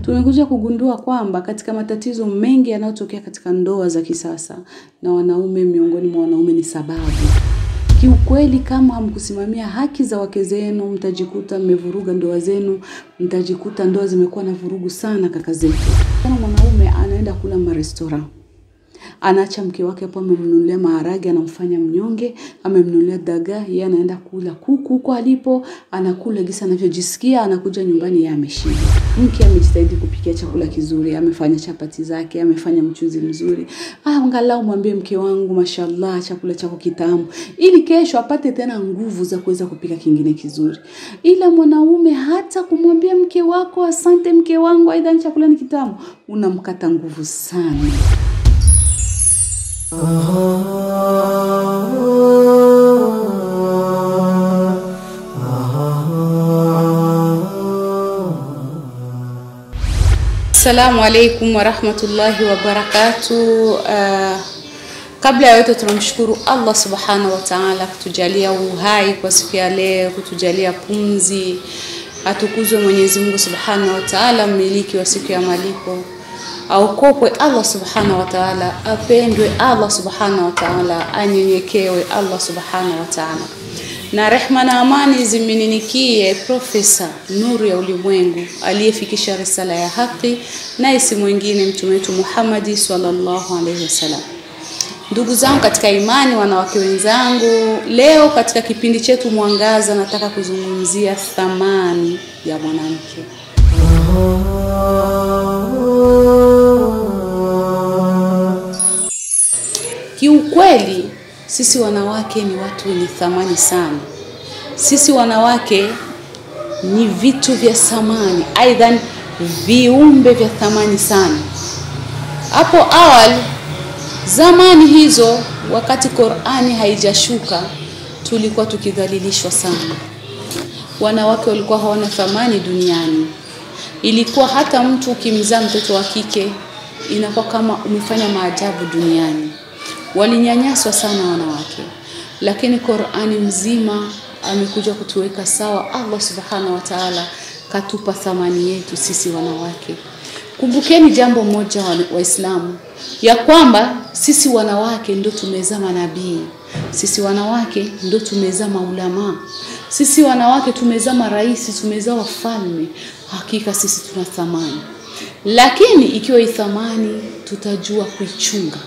tumekuja kugundua kwamba katika matatizo mengi yanayotokea katika ndoa za kisasa na wanaume miongoni mwa wanaume ni sababu Kiukweli, kama hamkusimamia haki za wake zenu, mtajikuta mmevuruga ndoa zenu, mtajikuta ndoa zimekuwa na vurugu sana. Kaka zetu, kama mwanaume anaenda kula marestora, anaacha mke wake hapo, amemnunulia maharage, anamfanya mnyonge, amemnunulia dagaa, yeye anaenda kula kuku huko alipo, anakula gisa anavyojisikia, anakuja nyumbani, yeye ameshiba. Mke amejitahidi kupikia chakula kizuri, amefanya chapati zake, amefanya mchuzi mzuri, ah, angalau mwambie mke wangu, mashallah, chakula chako kitamu, ili kesho apate tena nguvu za kuweza kupika kingine kizuri. Ila mwanaume hata kumwambia mke wako asante mke wangu, aidha chakula ni kitamu, unamkata nguvu sana. Assalamu alaikum warahmatullahi wabarakatuh. Uh, kabla ya yote tunamshukuru Allah subhanahu wa ta'ala kutujalia uhai kwa siku ya leo, kutujalia pumzi. Atukuzwe Mwenyezi Mungu subhanahu wa ta'ala, mmiliki wa siku ya malipo. Aukopwe Allah subhanahu wa ta'ala, apendwe Allah subhanahu wa ta'ala, anyenyekewe Allah subhanahu wa ta'ala na rehma na amani zimininikie Profesa Nuru ya Ulimwengu aliyefikisha risala ya haki, naye si mwingine mtume wetu Muhammadi sallallahu alaihi wasallam. Ndugu zangu katika imani, wanawake wenzangu, leo katika kipindi chetu Mwangaza nataka kuzungumzia thamani ya mwanamke. Kiukweli sisi wanawake ni watu wenye thamani sana. Sisi wanawake ni vitu vya thamani, aidha viumbe vya thamani sana. Hapo awali, zamani hizo, wakati Qur'ani haijashuka, tulikuwa tukidhalilishwa sana. Wanawake walikuwa hawana thamani duniani. Ilikuwa hata mtu ukimzaa mtoto wa kike inakuwa kama umefanya maajabu duniani walinyanyaswa sana wanawake, lakini Qur'ani mzima amekuja kutuweka sawa. Allah subhanahu wa ta'ala katupa thamani yetu sisi wanawake. Kumbukeni jambo moja Waislamu, ya kwamba sisi wanawake ndo tumezaa manabii, sisi wanawake ndo tumezaa maulama, sisi wanawake tumezaa marais, tumezaa wafalme. Hakika sisi tuna thamani, lakini ikiwa hii thamani tutajua kuichunga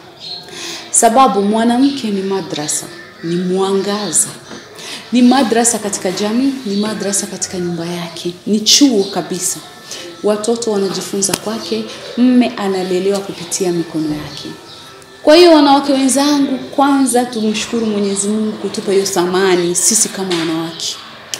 sababu mwanamke ni madrasa, ni mwangaza, ni madrasa katika jamii, ni madrasa katika nyumba yake, ni chuo kabisa. Watoto wanajifunza kwake, mme analelewa kupitia mikono yake. Kwa hiyo wanawake wenzangu, kwanza tumshukuru Mwenyezi Mungu kutupa hiyo thamani sisi kama wanawake.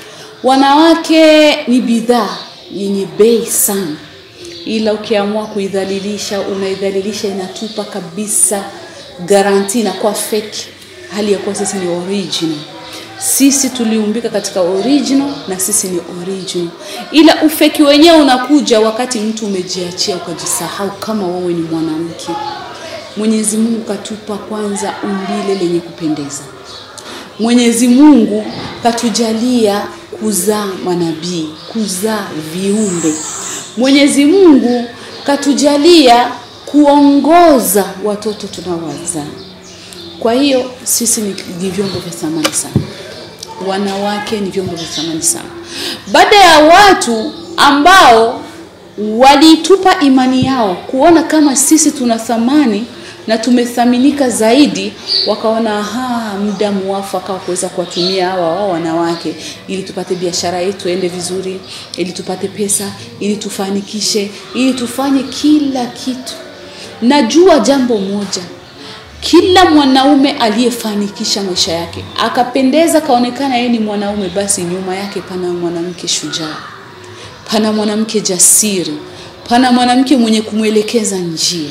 Wanawake ni bidhaa yenye bei sana, ila ukiamua kuidhalilisha, unaidhalilisha, inatupa kabisa garanti inakuwa fake, hali ya kuwa sisi ni original. Sisi tuliumbika katika original na sisi ni original, ila ufeki wenyewe unakuja wakati mtu umejiachia ukajisahau kama wewe ni mwanamke. Mwenyezi Mungu katupa kwanza umbile lenye kupendeza. Mwenyezi Mungu katujalia kuzaa manabii, kuzaa viumbe. Mwenyezi Mungu katujalia kuongoza watoto tunaowazaa. Kwa hiyo sisi ni, ni vyombo vya thamani sana, wanawake ni vyombo vya thamani sana. Baada ya watu ambao walitupa imani yao kuona kama sisi tuna thamani na tumethaminika zaidi, wakaona aha, muda muafaka wa kuweza kuwatumia hawa wao wanawake ili tupate biashara yetu ende vizuri, ili tupate pesa, ili tufanikishe, ili tufanye kila kitu. Najua jambo moja, kila mwanaume aliyefanikisha maisha yake akapendeza, kaonekana yeye ni mwanaume, basi nyuma yake pana mwanamke shujaa, pana mwanamke jasiri, pana mwanamke mwenye kumwelekeza njia.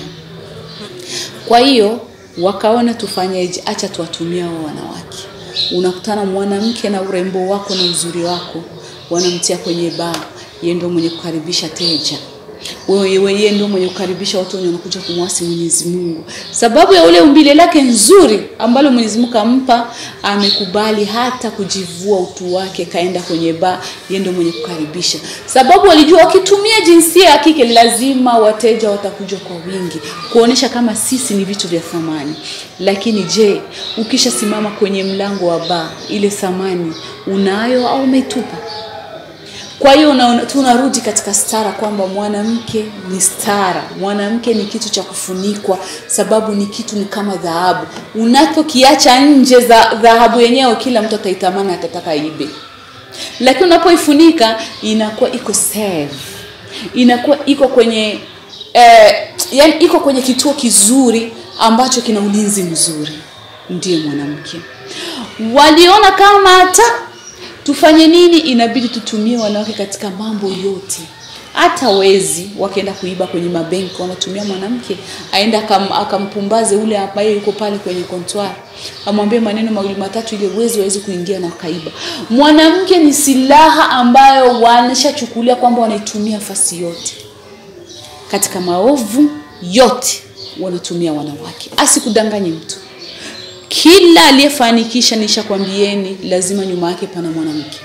Kwa hiyo wakaona tufanyeje? Acha tuwatumie hao wanawake. Unakutana mwanamke na urembo wako na uzuri wako, wanamtia kwenye baa, yeye ndio mwenye kukaribisha teja wewe yeye ndio mwenye kukaribisha watu wenye wanakuja kumwasi Mwenyezi Mungu, sababu ya ule umbile lake nzuri ambalo Mwenyezi Mungu kampa, amekubali hata kujivua utu wake, kaenda kwenye baa, yeye ndio mwenye kukaribisha, sababu walijua wakitumia jinsia ya kike lazima wateja watakuja kwa wingi, kuonesha kama sisi ni vitu vya thamani. Lakini je, ukishasimama kwenye mlango wa baa, ile thamani unayo au umeitupa? Kwa hiyo unaona- tunarudi katika stara kwamba mwanamke ni stara, mwanamke ni kitu cha kufunikwa, sababu ni kitu ni kama dhahabu. Unapokiacha nje za dhahabu yenyewe, kila mtu ataitamani, atataka ibe, lakini unapoifunika inakuwa iko safe, inakuwa iko kwenye eh, yani iko kwenye kituo kizuri ambacho kina ulinzi mzuri. Ndiye mwanamke. Waliona kama hata tufanye nini, inabidi tutumie wanawake katika mambo yote. Hata wezi wakienda kuiba kwenye mabenki wanatumia mwanamke, aenda akam, akampumbaze ule ambaye yuko pale kwenye kontwari, amwambie maneno mawili matatu, ili wezi waweze kuingia na wakaiba. Mwanamke ni silaha ambayo wanashachukulia kwamba wanaitumia fasi yote katika maovu yote wanatumia wanawake. Asikudanganye mtu, kila aliyefanikisha, nishakwambieni, lazima nyuma yake pana mwanamke.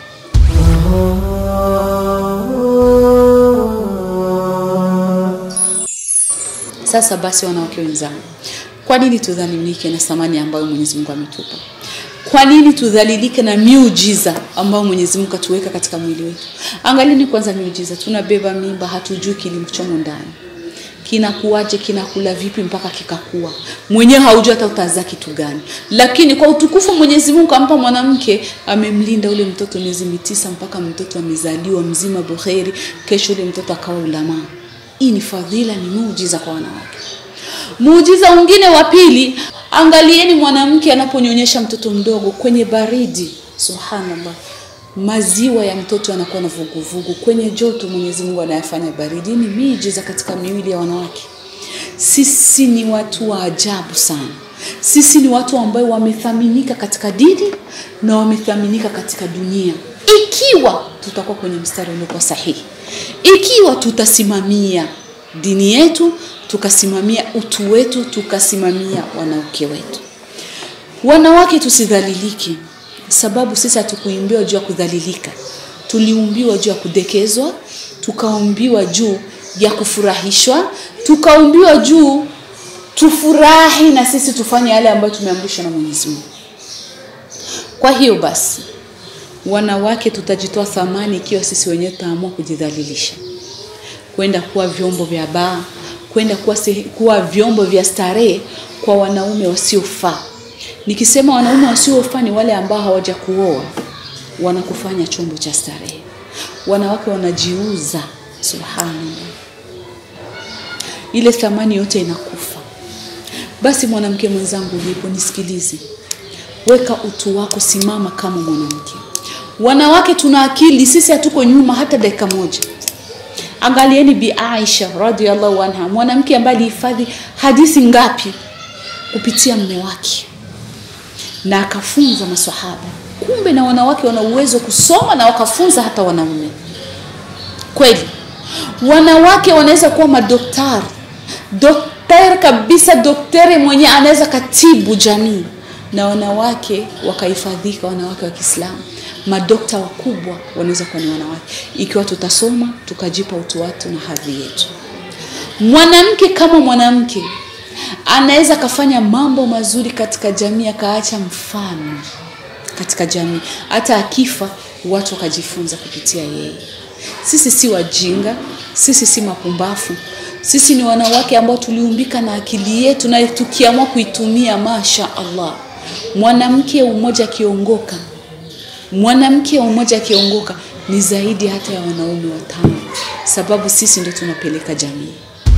Sasa basi, wanawake wenzangu, kwa nini tudhalilike na thamani ambayo Mwenyezi Mungu ametupa? Kwa nini tudhalilike na miujiza ambayo Mwenyezi Mungu atuweka katika mwili wetu? Angalieni kwanza miujiza, tunabeba mimba, hatujui kilichomo ndani kinakuwaje, kinakula vipi mpaka kikakua, mwenyewe haujui hata utazaa kitu gani. Lakini kwa utukufu Mwenyezi Mungu ampa mwanamke, amemlinda ule mtoto miezi mitisa mpaka mtoto amezaliwa mzima buheri, kesho ule mtoto akawa ulamaa. Hii ni fadhila, ni muujiza kwa wanawake. Muujiza mwingine wa pili, angalieni mwanamke anaponyonyesha mtoto mdogo kwenye baridi, subhanallah, maziwa ya mtoto yanakuwa na vuguvugu. Kwenye joto Mwenyezi Mungu anayafanya baridi. Hii ni miujiza katika miwili ya wanawake. Sisi ni watu wa ajabu sana. Sisi ni watu ambao wamethaminika katika dini na wamethaminika katika dunia, ikiwa tutakuwa kwenye mstari uliokuwa sahihi, ikiwa tutasimamia dini yetu, tukasimamia utu wetu, tukasimamia wanawake wetu. Wanawake tusidhalilike, sababu sisi hatukuimbiwa juu ya kudhalilika, tuliumbiwa juu ya kudekezwa, tukaumbiwa juu ya kufurahishwa, tukaumbiwa juu tufurahi na sisi tufanye yale ambayo tumeamrishwa na Mwenyezi Mungu. Kwa hiyo basi, wanawake tutajitoa thamani ikiwa sisi wenyewe tutaamua kujidhalilisha, kwenda kuwa vyombo vya baa, kwenda kuwa, sehe- kuwa vyombo vya starehe kwa wanaume wasiofaa. Nikisema wanaume wasiofaa ni wale ambao hawaja kuoa, wanakufanya chombo cha starehe. Wanawake wanajiuza, subhanallah, ile thamani yote inakufa. Basi mwanamke mwenzangu, ulipo nisikilize, weka utu wako, simama kama mwanamke. Wanawake tuna akili, sisi hatuko nyuma hata dakika moja. Angalieni Bi Aisha radhiallahu anha, mwanamke ambaye alihifadhi hadithi ngapi kupitia mme wake na akafunza maswahaba. Kumbe na wanawake wana uwezo wa kusoma na wakafunza hata wanaume. Kweli wanawake wanaweza kuwa madaktari, daktari kabisa, daktari mwenye anaweza katibu jamii, na wanawake wakahifadhika, wanawake wa Kiislamu, madokta wakubwa wanaweza kuwa ni wanawake, ikiwa tutasoma tukajipa utu watu na hadhi yetu. Mwanamke kama mwanamke anaweza akafanya mambo mazuri katika jamii, akaacha mfano katika jamii, hata akifa watu wakajifunza kupitia yeye. Sisi si wajinga, sisi si mapumbafu, sisi ni wanawake ambao tuliumbika na akili yetu, na tukiamua kuitumia, masha Allah. Mwanamke umoja akiongoka, mwanamke mmoja akiongoka ni zaidi hata ya wanaume watano, sababu sisi ndio tunapeleka jamii.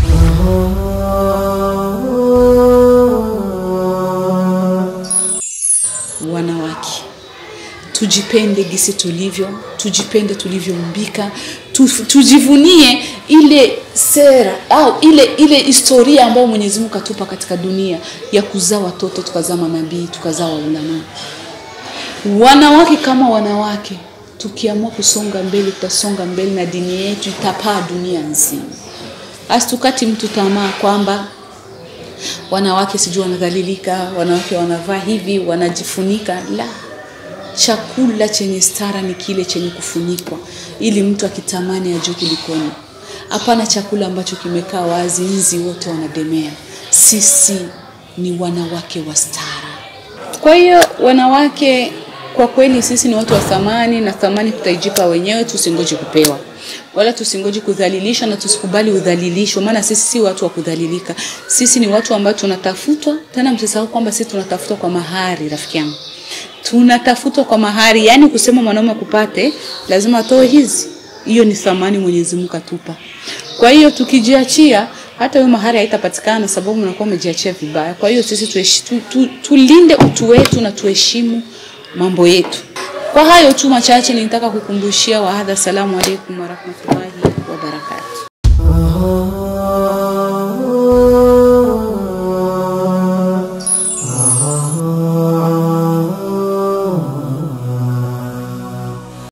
Wanawake tujipende gisi tulivyo, tujipende tulivyoumbika, tu, tujivunie ile sera au ile ile historia ambayo Mwenyezi Mungu katupa katika dunia ya kuzaa watoto, tukazaa manabii, tukazaa waulama. Wanawake kama wanawake, tukiamua kusonga mbele, tutasonga mbele na dini yetu itapaa dunia nzima. Asitukati mtu tamaa kwamba wanawake sijui wanadhalilika, wanawake wanavaa hivi, wanajifunika. La, chakula chenye stara ni kile chenye kufunikwa, ili mtu akitamani ajue kulikoni. Hapana chakula ambacho kimekaa wazi, nzi wote wanademea. Sisi ni wanawake wa stara. Kwa hiyo wanawake, kwa kweli sisi ni watu wa thamani, na thamani tutaijipa wenyewe, tusingoje kupewa wala tusingoje kudhalilishwa, na tusikubali udhalilisho, maana sisi si watu wa kudhalilika. Sisi ni watu ambao tunatafutwa. Tena msisahau kwamba sisi tunatafutwa kwa mahari, rafiki yangu, tunatafutwa kwa mahari. Yani kusema mwanaume akupate lazima atoe hizi, hiyo ni thamani Mwenyezi Mungu atupa. Kwa hiyo tukijiachia hata hiyo mahari haitapatikana, sababu mnakuwa umejiachia vibaya. Kwa hiyo sisi tueshi, tu, tu, tulinde utu wetu na tuheshimu mambo yetu. Kwa hayo tu machache nilitaka kukumbushia wahadha. Salamu alaikum warahmatullahi